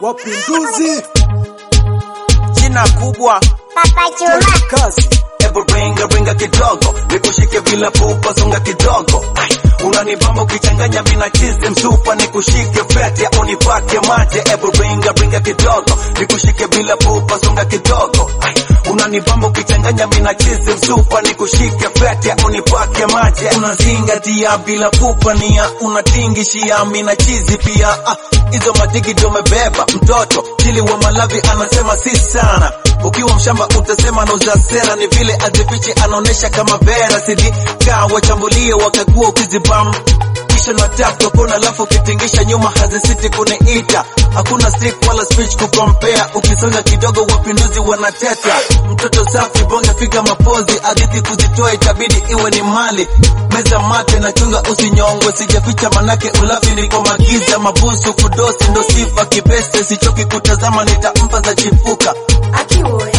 Wapinduzi jina kubwa Papa Juma, kazi Hebu ringa ringa kidogo, nikushike bila pupa, songa kidogo. Ai, unanibamba ukichanganya mina chizi msupa, nikushike fete au nipake mate. Hebu ringa ringa kidogo, nikushike bila pupa, songa kidogo. Ai, unanibamba ukichanganya mina chizi msupa, nikushike fete au nipake mate. Unazingatia bila pupa nia, unatingishia mina chizi pia. Ah, hizo madigi ndio umebeba mtoto, chili wa Malawi anasema si sana ukiwa mshamba utasema nauza sera, ni vile azifichi anaonesha kama vera sidi kaa wachambulie wakagua ukizibam kisha na tap tokona, alafu ukitingisha nyuma hazisiti kuniita. Hakuna stick wala speech kukompea, ukisonga kidogo wapinduzi wanateta. Mtoto safi bonga figa mapozi, hadithi kuzitoa itabidi iwe ni mali. Meza mate na chunga usinyongwe, sijaficha manake ulafi niko magiza mabusu kudosi ndo sifa kibeste, sichoki kutazama nitampa za chipuka akiwe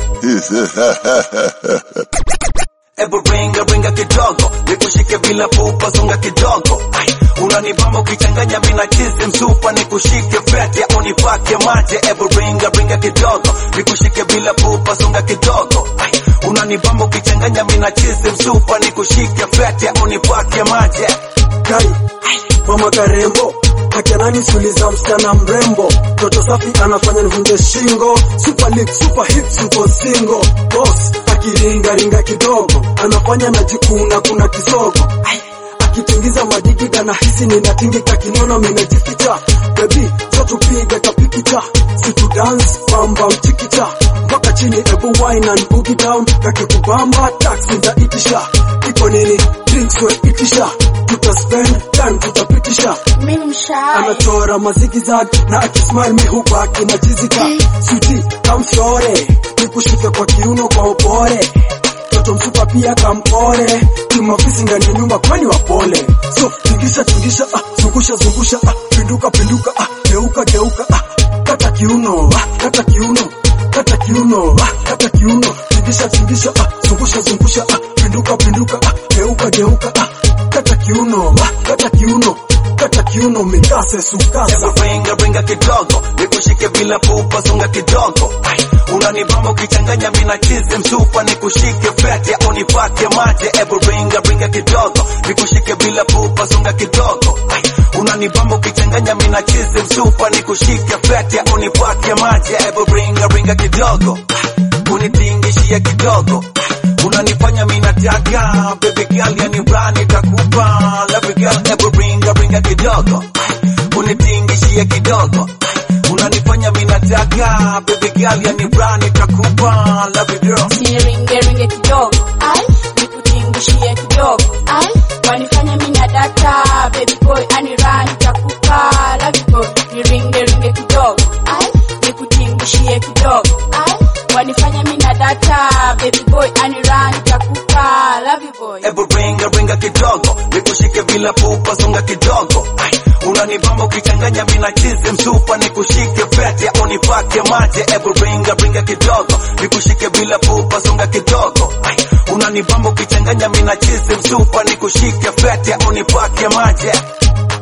Ebu ringa ringa kidogo, nikushike bila pupa, songa kidogo. Ai, unanibamba ukichanganya mina chizi msupa, nikushike fete au nipake mate. Ebu ringa ringa kidogo, nikushike bila pupa, songa kidogo. Ai, unanibamba ukichanganya mina chizi msupa, nikushike fete au nipake mate. kai mama karembo hakianani suliza msichana mrembo toto safi anafanya nivunje shingo super lip super hip super single boss akiringaringa kidogo anafanya najikuna kuna kisogo Ai, akitingiza madigida na hisi ninatingika kinyono minajificha bebi zotupiga kapikicha situ dance bamba mchikicha mpaka chini ebu wine and boogie down kakikubamba taxi za itisha iko nini drinks we itisha tutaspend time tutapitisha mimi mshai anachora mazigizag na akismile mi hubaki na jizika suti kamshore nikushike kwa kiuno kwa upore toto msupa pia kampore kimafisi ndani ya nyumba kwani wapole so tingisha tingisha ah, zungusha zungusha ah, pinduka pinduka ah, geuka geuka ah, kata kiuno ah, kata kiuno kata kiuno ah, kata kiuno tingisha tingisha ah, zungusha zungusha ah, pinduka pinduka ah, geuka geuka ah, kata kiuno ah, kata kiuno kata kiuno mikase sukasa Ebu ringa ringa kidogo, nikushike bila pupa, songa kidogo. Ai, unanibamba ukichanganya mina chizi msupa, nikushike fete au nipake mate. Ebu ringa ringa kidogo, nikushike bila pupa, songa kidogo. Ai, unanibamba ukichanganya mina chizi msupa, nikushike fete au nipake mate. Ebu ringa ringa kidogo, Ah, unitingishia kidogo. Ah, unanifanya mina taka baby girl, yani brani takupa love you girl. Ebu ringa ringa kidogo unitingishie kidogo unanifanya minataka baby girl yani brani takupa love you girl niringe ringe kidogo ai nikutingishie kidogo ai wanifanya mina data baby boy anirani takupa love you boy niringe ringe kidogo ai nikutingishie kidogo ai wanifanya mina data baby boy anirani takupa love you boy Ebu ringa ringa kidogo nikushike bila pupa songa kidogo Ai, unanibamba ukichanganya mina chizi msupa nikushike fete au nipake mate Ebu ringa ringa kidogo nikushike bila pupa songa kidogo Ai, unanibamba ukichanganya mina chizi msupa nikushike fete au nipake mate